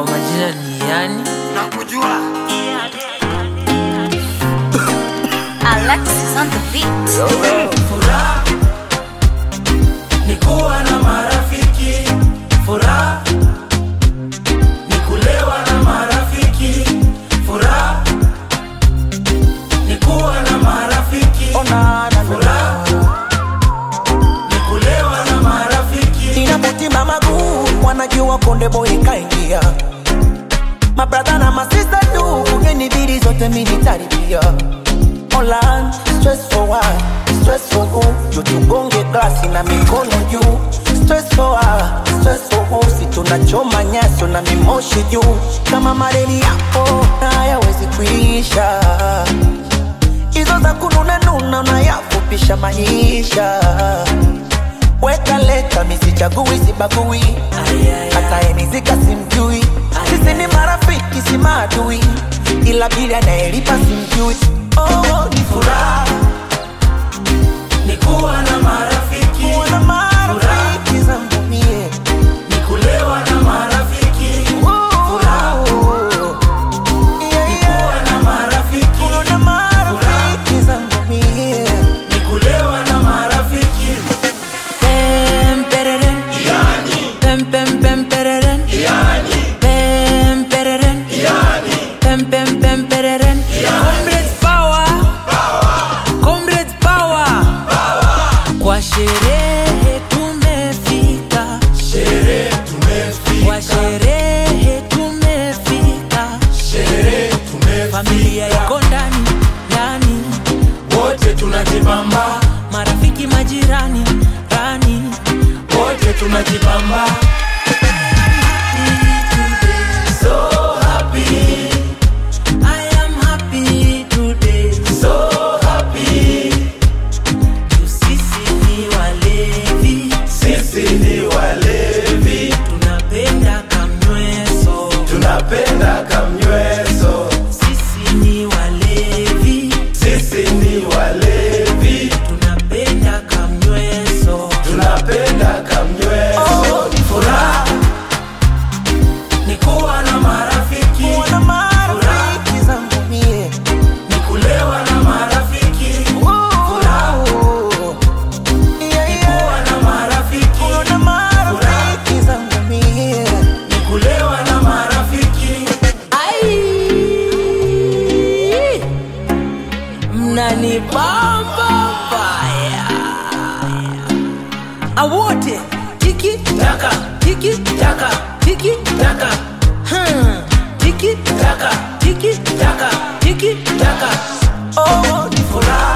kwa majina ni yani nakujua Alexis on the beat. furaha ni kuwa na marafiki furaha ni kulewa na marafiki furaha ni kuwa na marafiki furaha ni kulewa na marafiki inamutima maguu wanajua konde boy kaingia mabradha na masista tu kugeni bili zote minitaribia Online, stress for what? Stress for who? Juu tugonge glasi na mikono juu Stress for what? Stress for who? Si tunachoma nyaso na mimoshi juu Kama mareni yapo na hayawezi kuisha Hizo za kununa nuna unayafupisha maisha Weka leta misichagui sibagui hata enizika simjui sisi ni marafiki si maadui ila bili anayelipa simjui oh, ni furaha ni kuwa na marafiki kuwa na marafiki zangu mie ni kulewa na marafiki Furaha. Yeah, ni yeah. kuwa na marafiki Kuwa na marafiki zangu mie ni kulewa na marafiki Pem, pereren. Pem, pem, pem, pereren. Pem, pereren. Pem, pem, pem, pereren. Comrades power. Comrades power. Kwa sherehe tumefika sherehe tumefika kwa sherehe tumefika sherehe tumefika familia iko ndani ndani wote tunajibamba marafiki majirani rani wote tunajibamba so happy I am happy today so happy Juu sisi ni walevi sisi ni walevi tunapenda kamnyweso tunapenda kamnyweso sisi ni walevi sisi ni walevi tunapenda kamnyweso tunapenda kamnyweso furaha ni kuwa na marafiki Kuwa na marafiki zangu mie ni kulewa na marafiki Furaha. Yeah, ni yeah. kuwa na marafiki Kuwa na marafiki zangu mie ni kulewa na marafiki Ai, mnanibamba mbaya awote tiki taka tiki taka tiki taka hmm. tiki taka tiki taka tiki taka oh, ni furaha